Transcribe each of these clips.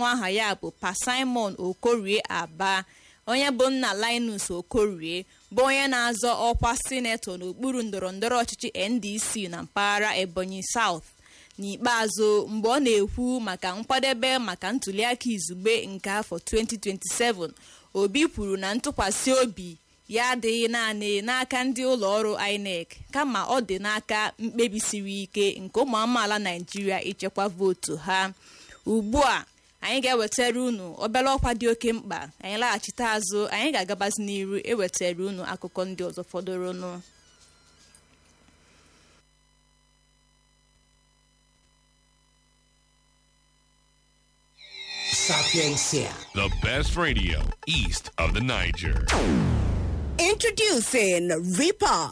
nwa aha ya bụ pa simon okorie aba onye bụ nna linus okorie bụ onye na-azọ ọkwa sinetọ n'okpuru ndọrọndọrọ ọchịchị ndc na mpaghara ebonyi south n'ikpeazụ mgbe ọ na-ekwu maka nkwadebe maka ntuliaka izugbe nke afọ 2027 obi kwuru na ntụkwasị obi ya adịghị naanị n'aka ndị ụlọ ọrụ inec kama ọ dị n'aka mkpebi siri ike nke ụmụ amaala naijiria ichekwa vootu ha ugbu a anyị ga-ewetara unu obere ọkwa dị oke mkpa anyị laghachite azụ anyị ga-agabazi n'iru ewetara unu akụkọ ndị ọzọ fọdụrụnụ Sapiencia. The best radio east of the Niger. Introducing Reaper.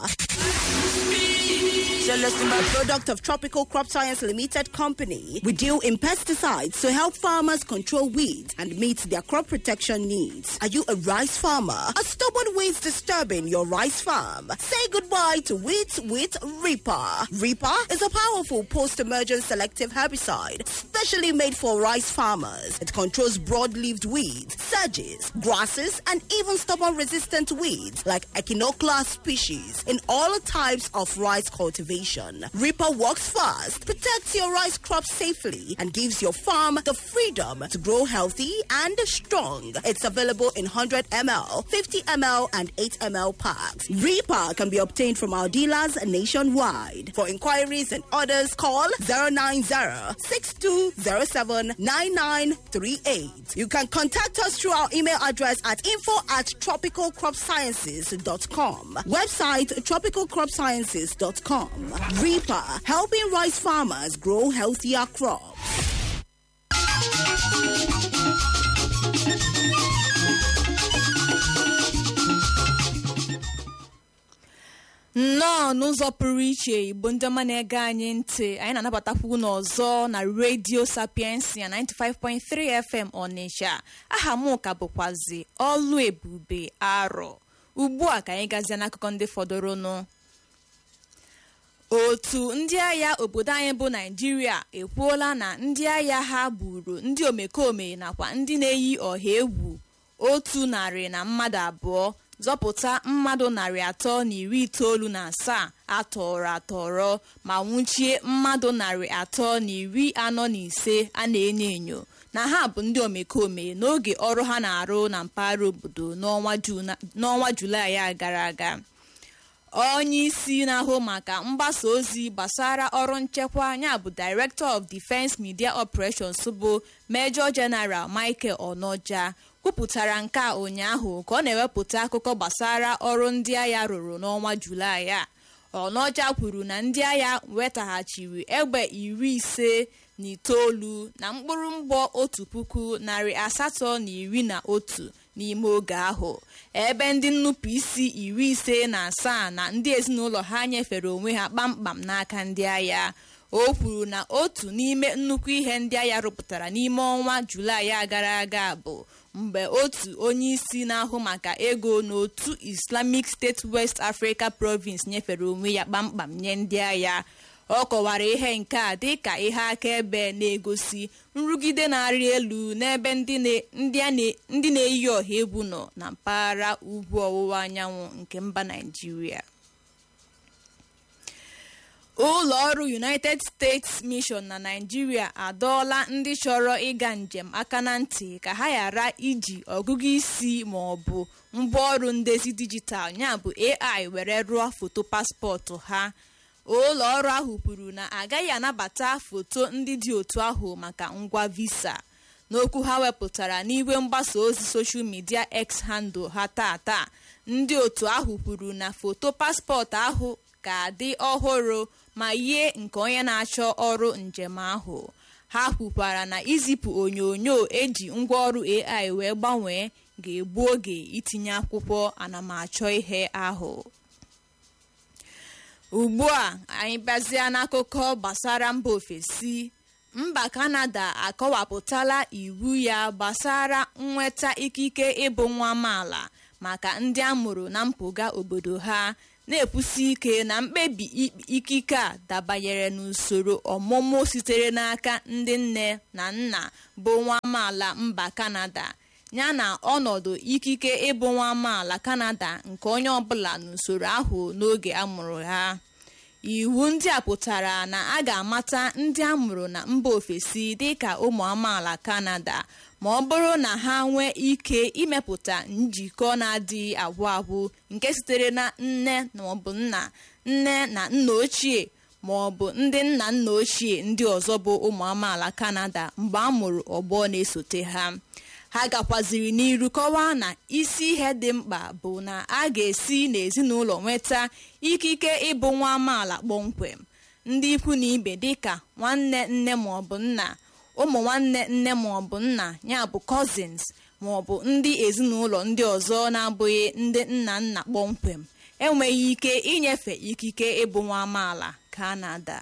A product of Tropical Crop Science Limited Company. We deal in pesticides to help farmers control weeds and meet their crop protection needs. Are you a rice farmer? Are stubborn weeds disturbing your rice farm? Say goodbye to weeds with Reaper. Reaper is a powerful post-emergent selective herbicide specially made for rice farmers. It controls broad-leaved weeds, sedges, grasses, and even stubborn-resistant weeds like Echinoclea species in all types of rice cultivation. Reaper works fast, protects your rice crop safely, and gives your farm the freedom to grow healthy and strong. It's available in 100 ml, 50 ml, and 8 ml packs. Reaper can be obtained from our dealers nationwide. For inquiries and orders, call 090 6207 9938. You can contact us through our email address at info at tropicalcropsciences.com. Website tropicalcropsciences.com. Reaper, helping rice farmers grow healthier crops. nnọọ n'ụzọ pụrụ iche igbo ndị ọma na-ege anyị ntị anyị na-anabatakwu unu ọzọ na redio sapiensia 95.3 fm ọnịsha aha m ka bụkwazi ọlụ ebube arọ ugbu a ka anyị gazie n'akụkọ ndị fọdụrụnụ otu ndị agha obodo anyị bụ naijiria ekwuola na ndị agha ha gburu ndị omekome nakwa ndị na-eyi ọha egwu otu narị na mmadụ abụọ zọpụta mmadụ narị atọ na iri itoolu na asaa atọrọ atọrọ ma nwụchie mmadụ narị atọ na iri anọ na ise a na-enyo enyo na ha bụ ndị omekome n'oge ọrụ ha na-arụ na mpaghara obodo n'ọnwa julaị a gara aga onye isi na-ahụ maka mgbasa ozi gbasara ọrụ nchekwa ya bụ director of defense media operations bụ major general michael onoja kwupụtara nke a ụnyaahụ ka ọ na-ewepụta akụkọ gbasara ọrụ ndị agha rụrụ n'ọnwa julaị a ọnọja kwuru na ndị agha wetaghachiri egbe iri ise na itoolu na mkpụrụ mgbọ otu puku narị asatọ na iri na otu n'ime oge ahụ ebe ndị nnupụ isi iri ise na asaa na ndị ezinụlọ ha nyefere onwe ha kpamkpam n'aka ndị agha o kwuru na otu n'ime nnukwu ihe ndị agha rụpụtara n'ime ọnwa julaị a gara aga bụ mgbe otu onye isi na-ahụ maka ego n'otu islamic state west africa province nyefere onwe ya kpamkpam nye ndị agha ọ kọwara ihe nke a dị ka ihe akaebe na-egosi nrụgide na-arị elu n'ebe ndị na-eyi ọha egwu nọ na mpaghara ugwu ọwụwa anyanwụ nke mba naijiria ụlọ ọrụ united states mission na naijiria adọọla ndị chọrọ ịga njem aka na ntị ka ha ghara iji ọgụgụ isi ma ọ bụ ngwaọrụ ndezi dijitalụ ya bụ ai were rụọ foto paspọtụ ha ụlọ ọrụ ahụ kwuru na agaghị anabata foto ndị dị otu ahụ maka ngwa visa n'okwu ha wepụtara n'igwe mgbasa ozi soshal midia x handle ha tata ndị otu ahụ kwuru na foto paspọtụ ahụ ga-adị ọhụrụ ma yie nke onye na-achọ ọrụ njem ahụ ha kwukwara na izipụ onyonyo eji ngwaọrụ ai wee gbanwee ga-egbu oge itinye akwụkwọ anamachọ ihe ahụ ugbu a anyị bịazie n'akụkọ gbasara mba ofesi mba kanada akọwapụtala iwu ya gbasara nnweta ikike ịbụ nwa amaala maka ndị amụrụ na mpụga obodo ha na-ekwusi ike na mkpebi ikike a dabanyere n'usoro ọmụmụ sitere n'aka ndị nne na nna bụ nwa amaala mba kanada yana ọnọdụ ikike ịbụ nwa amaala kanada nke onye ọbụla n'usoro ahụ n'oge amụrụ ha iwu ndị a pụtara na a ga-amata ndị amụrụ na mba ofesi dịka ụmụ amaala kanada ma ọ bụrụ na ha nwee ike imepụta njikọ na-adịghị agwụ agwụ nke sitere na nne maọbụ nna nne na nna ochie ma ọ bụ ndị nna nna ochie ndị ọzọ bụ ụmụ amaala kanada mgbe a mụrụ ọgbọ na-esote ha ha gakwaziri n'iru kọwaa na isi ihe dị mkpa bụ na a ga-esi n'ezinụlọ nweta ikike ịbụ nwa amaala kpọmkwem ndị ikwu na ibe dịka nwanne nne maọbụ nna ụmụ nwanne nne maọbụ nna ya bụ cousins maọbụ ndị ezinụlọ ndị ọzọ na-abụghị ndị nna nna kpọmkwem enweghị ike inyefe ikike ịbụ nwa amaala kanada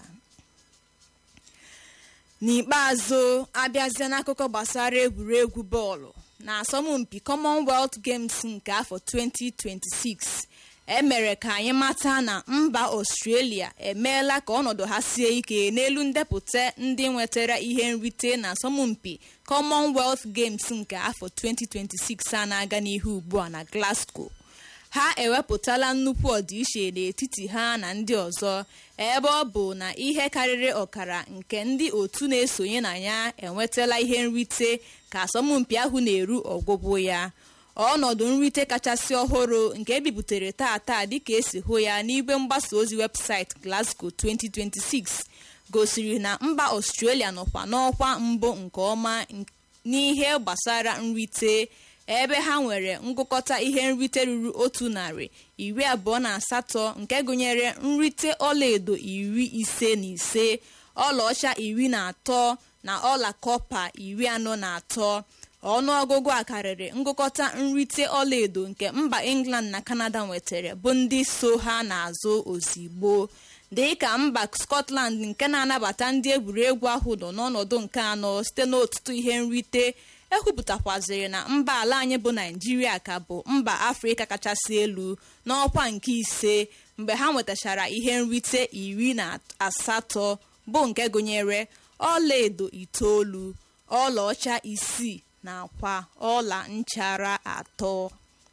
n'ikpeazụ abịazie n'akụkọ gbasara egwuregwu bọọlụ na asọmpi commonwealth games nke afọ 2026 emere ka anyị mata na mba australia emeela ka ọnọdụ ha sie ike n'elu ndepụta ndị nwetara ihe nrite na asọmpi commonwealth games nke afọ 2026 a na-aga n'ihu ugbu a na glasgow ha ewepụtala nnukwu ọdịiche n'etiti ha na ndị ọzọ ebe ọ bụ na ihe karịrị ọkara nke ndị otu na-esonye na ya enwetala ihe nrite ka asọmpi ahụ na-eru ọgwụgwụ ya ọnọdụ nrite kachasị ọhụrụ nke ebibutere tata dịka esi hụ ya n'igwe mgbasa ozi webụsaịtị Glasgow 2026 gosiri na mba Australia nọkwa n'ọkwa mbụ nke ọma n'ihe gbasara nrite ebe ha nwere ngụkọta ihe nrite ruru otu narị iri abụọ na asatọ nke gụnyere nrite ọlaedo iri ise na ise ọlaọcha iri na atọ na ọla kọpa iri anọ na atọ ọnụọgụgụ a karịrị ngụkọta nrite ọlaedo nke mba england na canada nwetara bụ ndị so ha n'azụ ozigbo dịka mba scotland nke na-anabata ndị egwuregwu ahụ nọ n'ọnọdụ nke anọ site n'ọtụtụ ihe nrite ekwupụtakwaziri na mba ala anyị bụ naijiria ka bụ mba afrịka kachasị elu n'ọkwa nke ise mgbe ha nwetachara ihe nrite iri na asatọ bụ nke gụnyere ọlaedo itoolu ọlaọcha isii nakwa ọla nchara atọ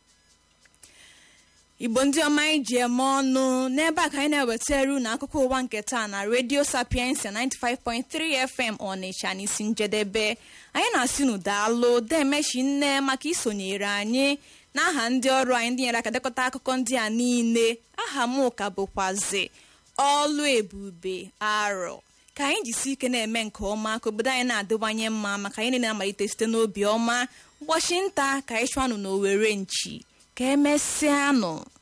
igbo ndị ọma anyị ji eme ọnụ n'ebe a ka anyị na-ewetara unu akụkọ ụwa nke taa na redio sapiensia 95.3 fm ọnịcha n'isi njedebe anyị na-asị unu daalụ demechi nne maka isonyere anyị n'aha ndị ọrụ anyị ndị nyere aka dekọta akụkọ ndị a niile aha m ka bụkwazi ọlụ ebube arọ ka anyị jisi ike na-eme nke ọma ka obodo anyị na-adịwanye mma maka anyị na-amalite site n'obi ọma ụbọchị nta ka anyị chụanụ n'owere nchi ka emesịanụ